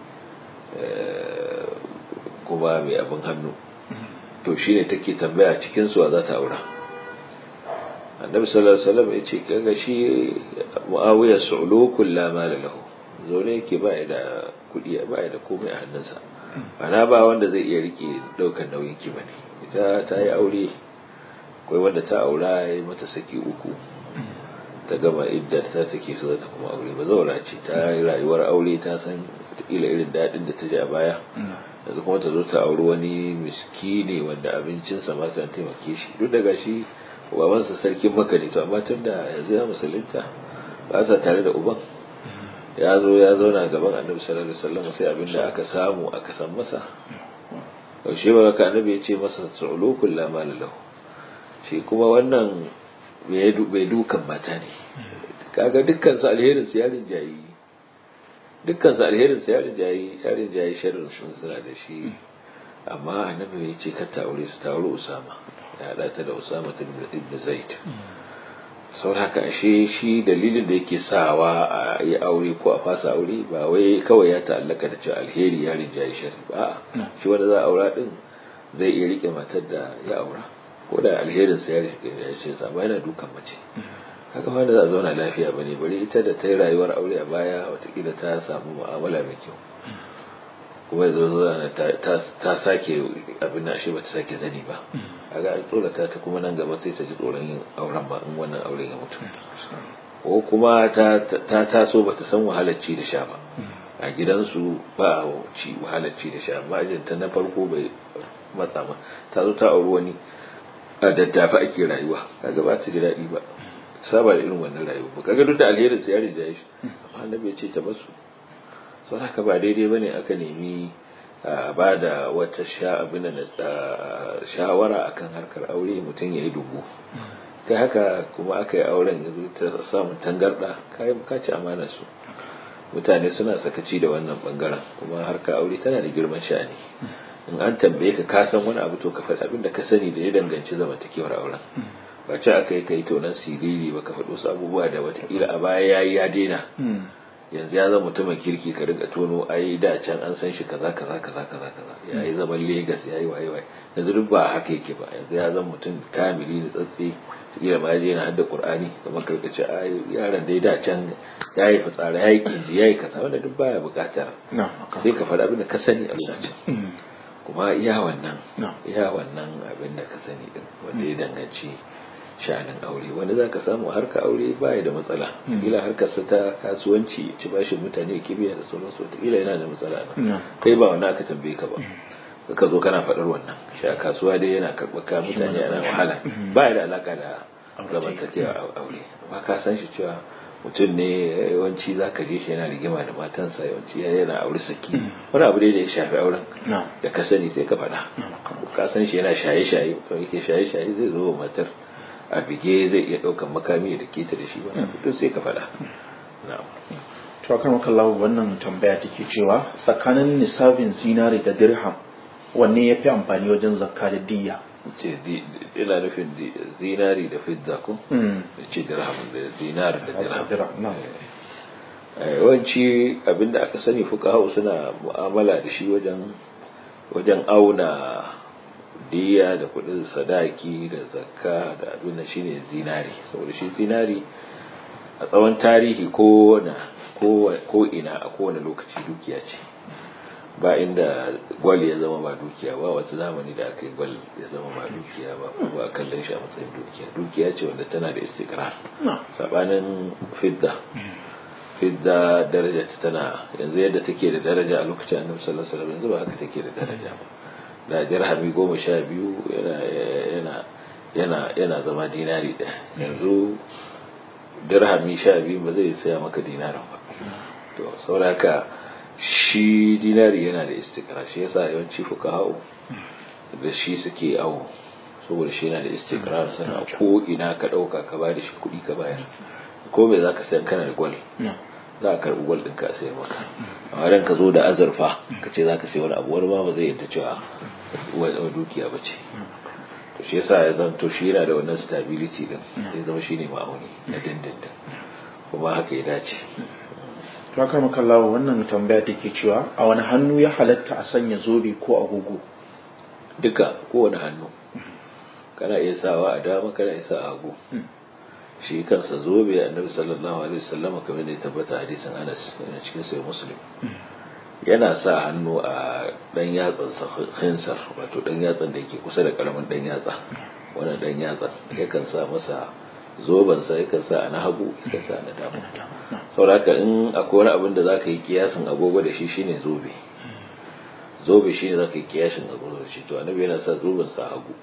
eh, kuma mai abin hannu to shi ne take tambaya cikin su za ta aura annabi sallallahu alaihi wasallam ya ce kaga shi muawiya su'lukul la mala lahu zo ne yake ba ya da kudi ba ya da komai a hannunsa ana ba wanda zai iya rike daukar nauyin ki bane ita ta yi aure akwai wanda ta aura ya yi mata saki uku ta gama iddar ta take so za ta kuma aure ba zaura ce ta yi rayuwar aure ta san wataƙila irin daɗin da ta ji a baya yanzu kuma ta zo ta auri wani miskini wanda abincinsa ma san taimake shi duk daga shi babansa sarkin maka ne to amma tun da yanzu ya musulunta ba sa tare da uban ya zo ya zauna gaban annabi sallallahu alaihi wasallam sai abin da aka samu aka san masa yaushe ba ka annabi ya ce masa su'ulukul la mal lahu shi kuma wannan bai dukan mata ne kaga dukkan su alherin su yarin jayi dukkan su alherin su yarin jayi yarin jayi sharrin sun suna da shi amma annabi ya ce ka ta aure su ta aure usama ya hada ta da usama ibn zaid sau haka ashe shi dalilin da yake sawa a yi aure ko a fasa aure ba wai kawai ya ta'allaka da cewa alheri ya rinjaye shari ba shi wanda za a aura din zai iya rike matar da ya aura ko da alherin sa ya rinjaye shi sa yana dukan mace haka ma da za a zauna lafiya ba ne bari ita da ta yi rayuwar aure a baya watakila ta samu mu'amala mai kyau kuma ya zo ta sake abin da shi ba ta sake zani ba kaga an tsorata ta kuma nan gaba sai ta ji tsoron yin auren ba in wannan auren ya mutu ko kuma ta taso ba ta san wahalar ci da sha ba a gidansu ba a ci wahalar ci da sha amma ajinta na farko bai matsa ma ta zo ta auri wani a daddafa ake rayuwa kaga ba ta ji daɗi ba saba da irin wannan rayuwa ba kaga duk da alherin su ya rinjaye shi amma annabi ya ce ta basu sau haka ba daidai bane aka nemi ba da wata sha abin da shawara akan harkar aure mutum ya yi dubu kai haka kuma aka yi auren ya zo ta samun tangarda kayan bukaci amana su mutane suna sakaci da wannan bangaren kuma harkar aure tana da girman sha'ani in an tambaye ka ka san wani abu to ka faɗi abin da ka sani da ya danganci zamantakewar auren ba ce aka yi kai tonan siriri ba ka faɗi wasu abubuwa da watakila a baya ya yi ya daina yanzu ya zama mutumin kirki ka riga tono ai da can an san shi kaza kaza kaza kaza kaza ya yi zaman Legas ya yi waye waye yanzu duk ba haka yake ba yanzu ya zama mutum kamili da tsatsi kila ma je yana hadda Qur'ani kamar karkace ai yaron dai da can ya yi fitsara ya yi kinji ya yi kaza wanda duk baya bukatar sai ka faɗa abin da ka sani a lokacin kuma iya wannan iya wannan abin da ka sani din wanda ya danganci sha'anin aure wanda za ka samu harka aure baya da matsala kila harkarsa ta kasuwanci ci bashin mutane kibiya da sauransu wataƙila yana da matsala nan kai ba wani aka tambaye ka ba ka zo kana faɗar wannan shi a kasuwa dai yana karɓar ka mutane ana wahala ba da alaka da zamantakewa aure ba ka san shi cewa mutum ne yawanci za ka je shi yana rigima da matansa yawanci yana aure saki wani abu dai da ya shafi auren da ka sani sai ka faɗa ka san shi yana shaye-shaye to yake shaye-shaye zai zo wa matar a bige zai iya ɗaukan makami da keta da shi wani abu sai ka faɗa to akan makallahu wannan tambaya take cewa tsakanin nisabin zinari da dirham wanne ya fi amfani wajen zakka da diya ce ina nufin zinari da fidda ko da ce dirham da dinar da dirham yawanci abinda aka sani fuka suna mu'amala da shi wajen wajen auna diya da kudin sadaki da zakka da abin da shine zinari saboda shi zinari a tsawon tarihi ko ko ina a kowane lokaci dukiya ce ba inda gwal ya zama ba dukiya ba wata zamani da aka yi gwal ya zama ba dukiya ba ba kallon shi a matsayin dukiya dukiya ce wanda tana da istikrar sabanin fidda fidda daraja ta tana yanzu yadda take da daraja a lokacin annabi sallallahu alaihi wasallam yanzu ba haka take da daraja ba da dirhami goma sha biyu yana yana yana yana zama dinari ɗaya yanzu dirhami sha biyu ba zai saya maka dinarin ba to sauraka shi dinari yana da istikrar shi yasa yawanci fuqaha'u da shi suke awo saboda shi yana da istikrar sana ko ina ka dauka ka ba da shi kuɗi ka bayar ko me zaka sayan kana da gwal za ka karɓi gwal ɗin ka sayar maka amma dan ka zo da azurfa ka ce za ka sayi wani abu wani ma ba zai yadda cewa wani dukiya ba ce to shi yasa ya zanto shi yana da wannan stability din sai zama shine ma'auni na dindindin kuma haka ya dace to haka makallawa wannan tambaya take cewa a wani hannu ya halatta a sanya zobe ko agogo duka kowane hannu kana iya sawa a dama kana iya sa a hagu shi kansa zobe annabi sallallahu alaihi wasallam kamar da ya tabbata hadisin Anas yana cikin sai Muslim yana sa hannu a dan yatsan sa khinsar wato dan yatsan da yake kusa da karamin dan yatsa wannan dan yatsa yakan sa masa zoben sa yakan sa na hagu yakan sa na dama saboda in akwai wani abin da zaka yi kiyasin agogo da shi shine zobe zobe shine zaka yi kiyasin agogo da shi to annabi yana sa zoben sa hagu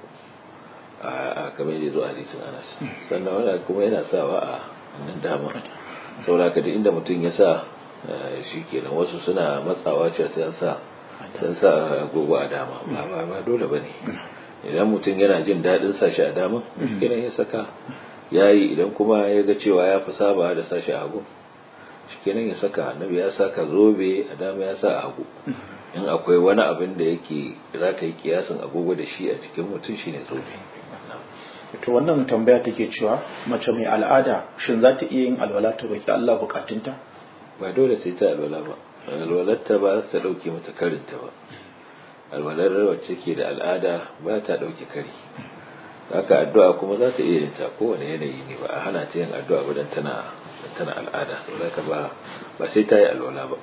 a kamar yadda zo a hadisin Anas sannan wani kuma yana sawa a nan dama saboda da inda mutum ya sa shi kenan wasu suna matsawa cewa sai an sa sun sa agogo a dama ba ba ba dole bane idan mutum yana jin daɗin sa shi a dama kenan ya saka yayi idan kuma ya ga cewa ya fi saba da sa shi a hagu shikenan ya saka annabi ya saka zobe a dama ya sa a hagu in akwai wani abin da yake za ka yi kiyasin agogo da shi a cikin mutum shine zobe to wannan tambaya take cewa mace mai al'ada shin za ta iya yin alwala ta roki Allah bukatunta ba dole sai ta alwala ba alwalarta ba ta dauke mata karinta ba alwalar wacce ke da al'ada ba ta dauke kari haka addu'a kuma za ta iya yin ta kowane yanayi ne ba a hana ta yin addu'a ba dan tana tana al'ada saboda ba ba sai ta yi alwala ba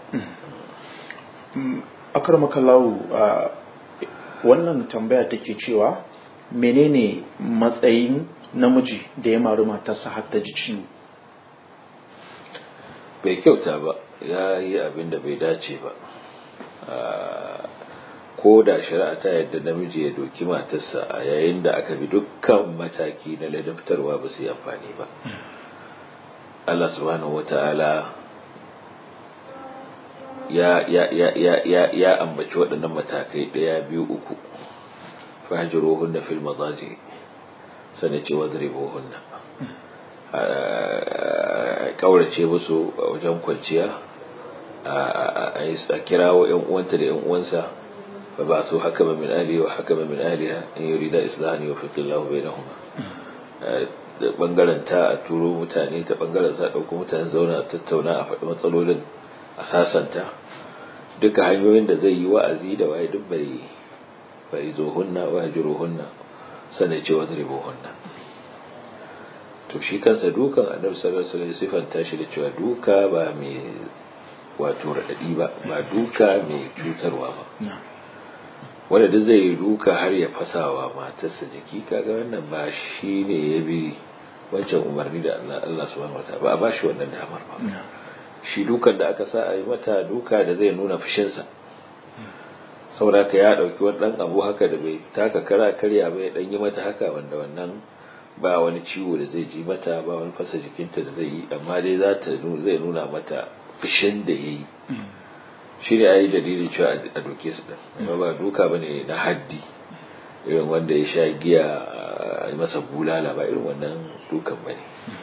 akar makallahu wannan tambaya take cewa menene matsayin namiji da ya maru matarsa har ta ji ciwo bai kyauta ba ya yi abin da bai dace ba ko da shari'a ta yadda namiji ya doki matarsa a yayin da aka bi dukkan mataki na ladabtarwa ba su yi amfani ba Allah subhanahu wata'ala ya ya ya ya ya ya ambaci waɗannan matakai ɗaya biyu uku fahjuruhunna fil madaji sane ce wadribuhunna kaurace musu a wajen kwanciya a kirawo yan uwanta da yan uwansa fa ba su haka ba min ahli wa haka ba min ahliha in yurida islahan yufiqillahu bainahuma da bangaren ta a turo mutane ta bangaren sa dauko mutane zauna a tattauna a faɗi matsalolin a sasanta duka hanyoyin da zai yi wa'azi da waye duk bai bai zo hunna wa hunna sanai ce wadribu hunna to shi kansa dukan annabi sallallahu alaihi wasallam sifanta shi da cewa duka ba mai wato radadi ba ba duka mai cutarwa ba wanda duk zai yi duka har ya fasawa matarsa jiki kaga wannan ba shi ne ya bi wancan umarni da Allah Allah subhanahu wataala ba a ba shi wannan damar ba shi dukan da aka sa a yi mata duka da zai nuna fushinsa saboda ka ya ɗauki wani ɗan abu haka da bai taka kara karya ba ya ɗan yi mata haka wanda wannan ba wani ciwo da zai ji mata ba wani fasa jikinta da zai yi amma dai za ta zai nuna mata fishin da ya yi shi ne a yi dalilin cewa a doke su ɗin amma ba duka ba ne na haddi irin wanda ya sha giya a yi masa bulala ba irin wannan dukan ba ne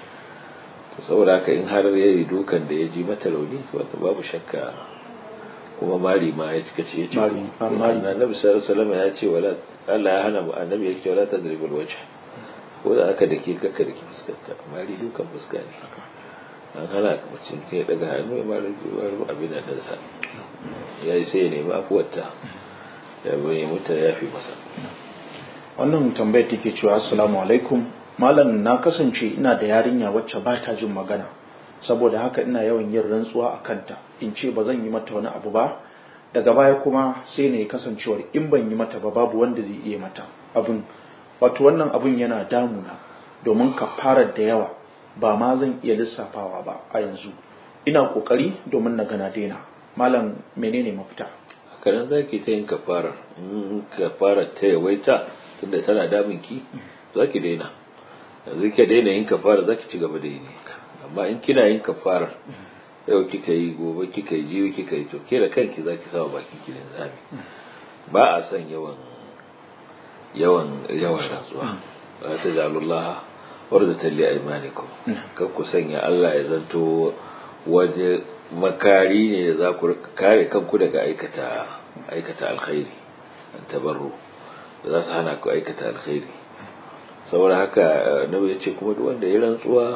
saboda haka in har ya yi dukan da ya ji mata rauni wanda babu shakka kuma mari ma ya cika ce ya ce annabi sallallahu ya ce wala Allah ya hana annabi ya ce wala tadribul wajh ko da aka dake kaka dake fuskanta mari dukan fuska ne an hana mutum ke daga hannu ya mari abin da sa ya yi sai ya nemi afuwarta ya bayyana mutu ya fi masa wannan tambayar take cewa assalamu alaikum malam na kasance ina da yarinya wacce ba ta jin magana saboda haka ina yawan yin rantsuwa a kanta in ce ba zan yi mata wani abu ba daga baya kuma sai na yi kasancewar in ban yi mata ba babu wanda zai iya mata abin wato wannan abin yana damuna domin kafarar da yawa ba ma zan iya lissafawa ba a yanzu ina kokari domin na gana daina malam menene mafita hakanan za ki ta yin kafarar in kafarar ta yawaita tunda tana damun ki za ki daina yanzu ki daina yin kafarar za ki ci gaba da yi ne amma in kina yin kafarar yau kika yi gobe kika yi jiyo kika yi to ke da kanki za ki sawa bakin ki zami ba a son yawan yawan yawan rantsuwa la tajalullaha wardatan li aymanikum kar ku sanya Allah ya zanto waje makari ne da za ku kare kanku daga aikata aikata alkhairi an tabarru da za su hana ku aikata alkhairi saboda haka nabi ya ce kuma duk wanda ya rantsuwa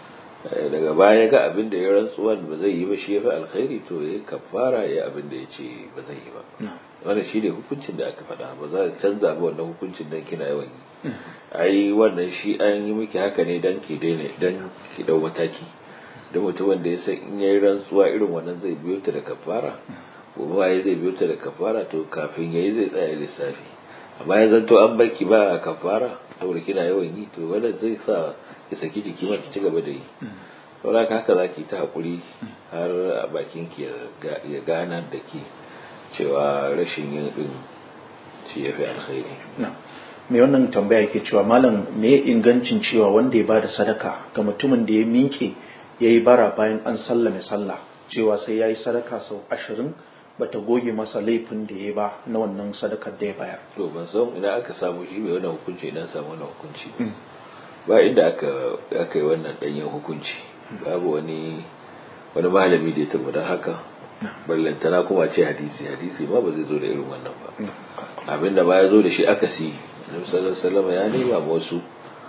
daga baya ga abin da ya rantsuwa ba zai yi ba shi ya fi alkhairi to ya kafara ya abin da ya ce ba zai yi ba wannan shi ne hukuncin da aka faɗa ba za a canza ba wannan hukuncin dan kina yawan yi ai wannan shi an yi miki haka ne dan ki daina dan ki dau mataki da mutumin da ya san in yayi rantsuwa irin wannan zai biyo ta da kafara gobe waye zai biyo ta da kafara to kafin yayi zai tsaya lissafi amma ya zanto an barki ba kafara saboda kina yawan yi to wannan zai sa ki saki jiki ma ki ci gaba da yi saboda haka za ki ta hakuri har a bakin ki ya gana da ki cewa rashin yin din shi ya fi alkhairi mai wannan tambaya ke cewa malam me ingancin cewa wanda ya ba da sadaka ga mutumin da ya miƙe ya yi bara bayan an sallame sallah cewa sai ya yi sadaka sau ashirin bata goge masa laifin da ya ba na wannan sadakar da ya bayar. To ban san ina aka samu shi mai wannan hukunci ina samu wannan hukunci ba inda aka aka yi wannan danyen hukunci babu wani wani malami da ya tabbatar haka ballantana kuma ce hadisi hadisi ma ba zai zo da irin wannan ba abinda ba ya zo da shi aka si Annabi sallallahu alaihi wasallam ya nema wasu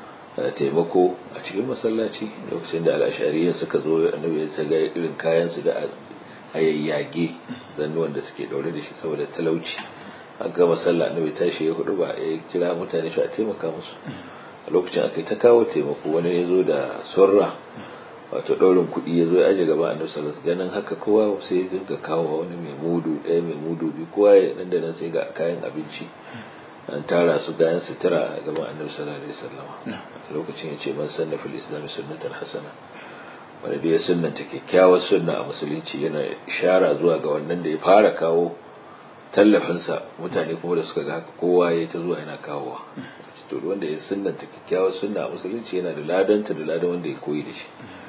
taimako a cikin masallaci lokacin da al'ashariyan suka zo annabi ya ga irin kayan su da a yayyage zannuwan da suke daure da shi saboda talauci an gama sallah annabi tashi ya hudu ba ya kira mutane shi a taimaka musu a lokacin aka ta kawo taimako wani ya zo da surra wato daurin kuɗi ya zo ya aje gaba annabi sallallahu ganin haka kowa sai ya dinga kawo wani mai mudu ɗaya mai mudu biyu kowa ya nan da nan sai ga kayan abinci an tara su gayan sutura a gaban annabi sallallahu alaihi wasallam lokacin ya ce man sanna fil islam sunnatan hasana wanda da ya sunnanta kyakkyawar sunna a musulunci yana ishara zuwa ga wannan da ya fara kawo tallafinsa mutane kuma da suka ga haka kowa ya ta zuwa yana kawowa to wanda ya sunnanta kyakkyawar sunna a musulunci yana da ladanta da ladan wanda ya koyi da shi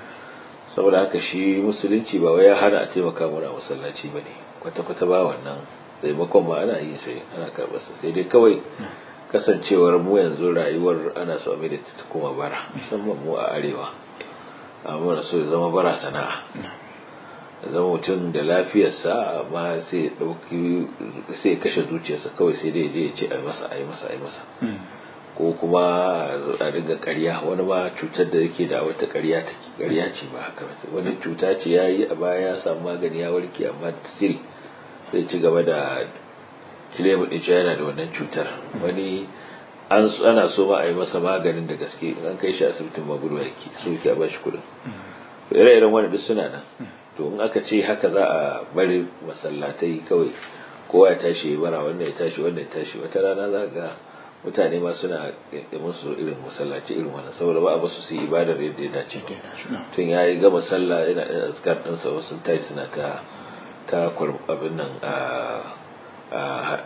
saboda haka shi musulunci ba wai ya hana a taimaka mana a masallaci ba ne kwata-kwata ba wannan taimakon ma ana yi sai ana karɓarsa sai dai kawai kasancewar mu yanzu rayuwar ana so a mai da ta kuma bara musamman mu a arewa amma so ya zama bara sana'a zama mutum da lafiyarsa amma sai ya ɗauki sai ya kashe zuciyarsa kawai sai dai je ya ce a yi masa a yi masa a yi masa ko kuma a riga ƙarya wani ma cutar da yake da wata ƙarya ta ƙarya ce ba haka wani cuta ce ya yi a baya ya samu magani ya warke amma siri zai ci gaba da kilemu ɗin yana da wannan cutar wani an ana so ma a yi masa maganin da gaske an kai shi asibitin magudu yake so yake a ba shi kuɗin ire-iren wani duk suna nan to in aka ce haka za a bari masallatai kawai kowa ya tashi ya bara wannan ya tashi wannan ya tashi wata rana za ga mutane ma suna musu irin masallaci irin wannan saboda ba a basu su yi ibadar yadda ya dace ba tun ya yi gama sallah yana ɗan azkar ɗinsa wasu tashi suna ta ta abin nan a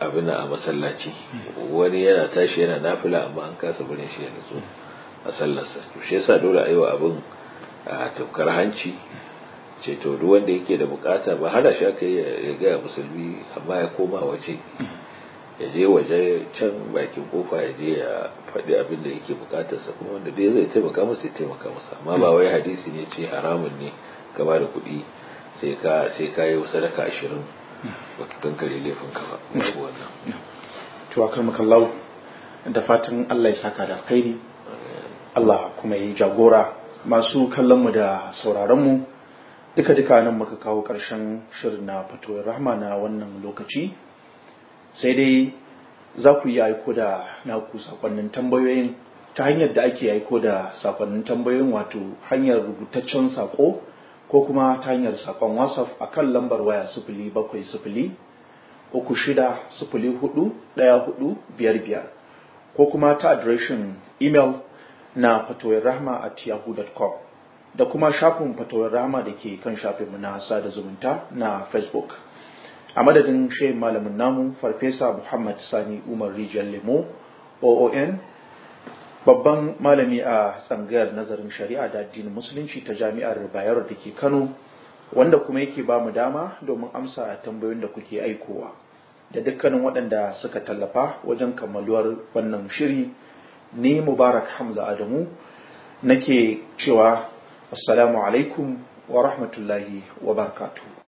abin a masallaci wani yana tashi yana nafila amma an kasa barin shi ya nutsu a sallarsa to shi yasa dole a yi wa abin a tafkar hanci ce to duk wanda yake da bukata ba hana shi aka ya gaya musulmi amma ya koma waje ya je waje can bakin kofa ya je ya faɗi abin da yake bukatarsa kuma wanda dai zai taimaka masa ya taimaka masa amma ba wai hadisi ne ce haramun ne ka ba da kuɗi sai ka sai ka yi sadaka ashirin baka kankare laifin ka ba babu wannan to akramakallahu da fatan Allah ya saka da alkhairi Allah kuma yi jagora masu kallon mu da sauraron mu duka duka nan muka kawo ƙarshen shirin na fatoyin rahma na wannan lokaci sai dai za ku yi aiko da naku sakonnin tambayoyin ta hanyar da ake aiko da sakonnin tambayoyin wato hanyar rubutaccen sako ko kuma ta hanyar sakon whatsapp a kan lambar waya sifili bakwai sifili uku shida sifili hudu ɗaya hudu biyar biyar ko kuma ta adireshin email na fatoyin rahma at yahoo.com da kuma shafin fatawar rama da ke kan shafinmu na sada zumunta na facebook a madadin shehin malamin namu farfesa muhammad sani umar rijiyar lemo oon babban malami a tsangayar nazarin shari'a da addinin musulunci ta jami'ar bayero da ke kano wanda kuma yake ba mu dama domin amsa tambayoyin da kuke aikowa da dukkanin waɗanda suka tallafa wajen kammaluwar wannan shiri ni mubarak hamza adamu nake cewa Assalamu alaikum wa rahmatullahi wa barakatuh.